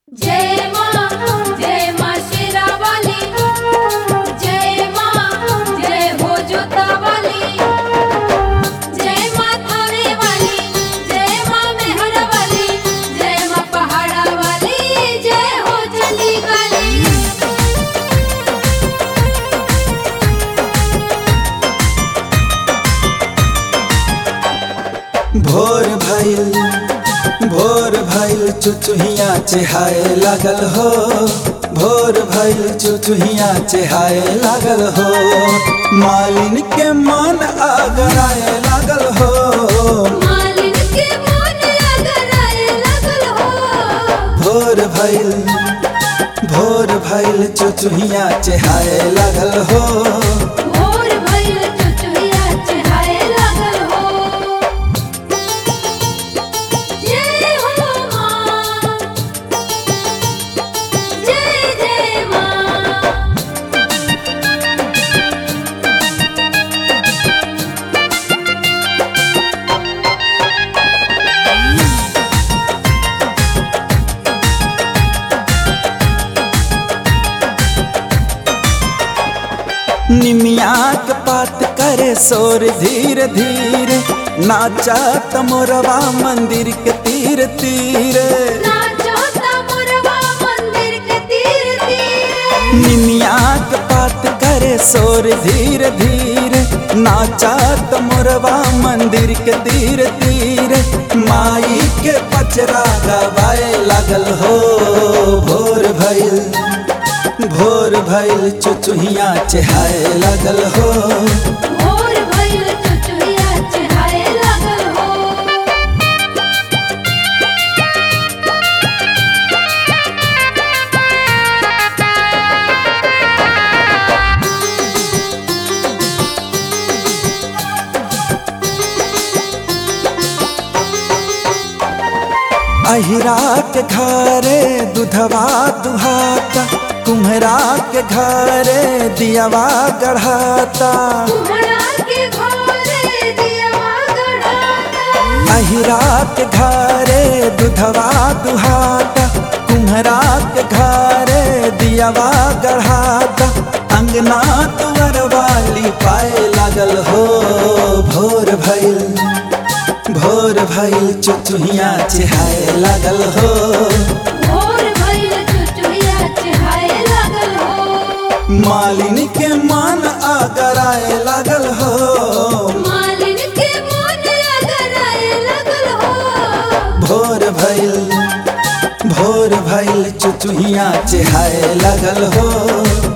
जय माँ जय माँ शेरावाली जय माँ जय हो जोतावाली जय माँ थावे वाली जय माँ मेहर वाली जय माँ पहाड़ा वाली जय हो चंडी काली भोर भइल भोर भइल चुचुहिया चेहाए लागल हो भोर भइल चुचुहिया चेहाए लागल हो मालिन के मन आगराए लागल हो मालिन के मन अगर आए लगल हो भोर भइल भोर भइल चुचुहिया चेहाए लागल हो भोर भइल चुचुहिया चढ़ाए लागल हो जय हो माँ जय जय माँ निमिया के पात करे शोर धीरे धीरे नाचा तमोरवा मंदिर के तीर तीर नाचो तमुरवा मंदिर के तीर तीर निमिया के पात करे शोर धीरे धीरे नाचा तमोरवा मंदिर के तीर तीर माई के पचरा गवाए लागल हो भोर भइल भोर भइल चुचुहिया चेहाए लागल हो भोर भइल चुचुहिया चढ़ाए लागल हो अहिरा के घरे दुधवा दुहाता कुम्हरा के घरे दियावा गढ़ाता कुम्हड़ा के घोरे दियवा गढ़ाता अहिरा के घरे दुधवा दुहाता कुम्हरा के घरे दियावा गढ़ाता अंगना तुअर वाली पाए लागल हो भोर भइल भोर भइल चुचुहिया चेहाए लागल हो भोर भइल चुचुहिया चढ़ाए लागल हो मालिनी के मन आगराए लागल हो मालिन के मन अगर आए लगल हो भोर भइल भोर भइल चुचुहिया चेहाए लागल हो